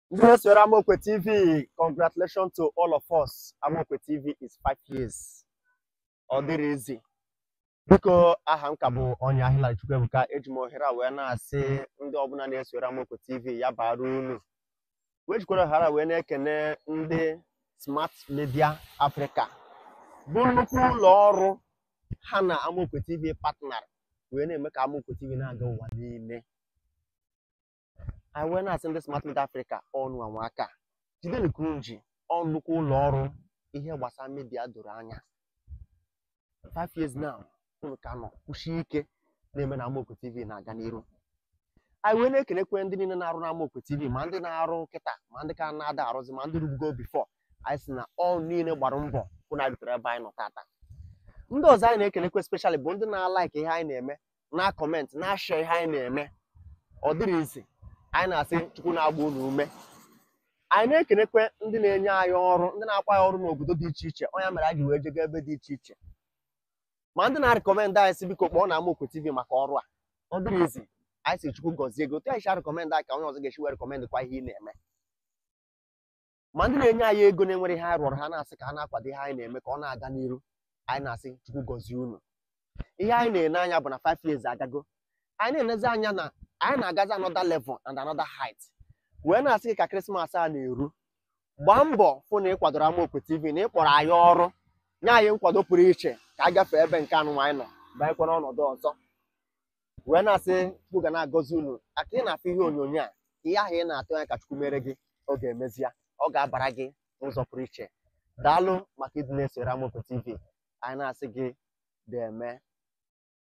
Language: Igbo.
Ndị na-esoro Amaokwe TV, congratulations to all of us. Amaokwe TV is five years. Ọ dịrị izi. Biko aha m ka bụ onye ahịla Chukwuebuka eji m ohere a wee na-asị ndị ọbụla na-esoro Amaokwe TV ya bara unu. Wee jikwara ohere a wee na-ekene ndị Smart Media Africa bụ nnukwu ụlọ ọrụ ha na Amaokwe TV partner wee na-eme ka Amaokwe TV na-aga ụwa niile. anyị wee na-asị ndị Smart Media Africa ọnụ anwa aka jidenu kunji ọ nnukwu ụlọ ọrụ ihe gbasara media doro anya five years now unu ka nọ kwụsie ike na-eme na Amaokwe TV na-aga n'iru anyị wee na-ekenekwe ndị niile na-arụ na Amaokwe TV ma ndị na-arụ nkịta ma ndị ka na-ada arụzi ma ndị rubugo bifo anyị sị na ọ niile gbara mbọ hụ na rutere ebe anyị nọ tata ndị ọzọ anyị na-ekenekwe specially bụ ndị na-alaiki ihe anyị na-eme na-akọment na-ashare ihe anyị na-eme ọ dịrị izi anyị na-asị chukwu na-agba unu ume anyị na-ekenekwe ndị na-enye anyị ọrụ ndị na-akwa anyị ọrụ n'obodo dị iche iche onye mere anyị ji wee jega ebe dị iche iche ma ndị na-arịkọmendị anyị si biko kpọọ na Amaokwe TV maka ọrụ a ọ dịrị izi anyị si chukwu gọzie gị otu anyị si arịkọmendị anyị ka onye ọzọ ga-esi wee rịkọmendị kwa ihe ị na-eme ma ndị na-enye anyị ego na-enwere ihe anyị rụrụ ha na-asị ka ha na-akwado ihe anyị na-eme ka ọ na-aga n'iru anyị na-asị chukwu gọzie unu ihe anyị na-ene anya bụ na 5 years agago anyị na-enezi anya na anyị na-agazi another level and another height wee na-asị gị ka krismas a na-eru gbaa mbọ fụ na ị kwadoro Amaokwe TV na ị kpọrọ anyị ọrụ nye anyị nkwado pụrụ iche ka a gafee ebe nke anụ anyị nọ banyekwa n'ọnọdụ ọzọ wee na-asị chukwu ga na-agọzi unu aka ị na-afụ ihe onyonyo a ihe ahụ ị na-atụ anya ka chukwu mere gị ọ ga-emezi ya ọ ga-abara gị n'ụzọ pụrụ iche daalụ maka ịdị na-esoro Amaokwe TV anyị na-asị gị deme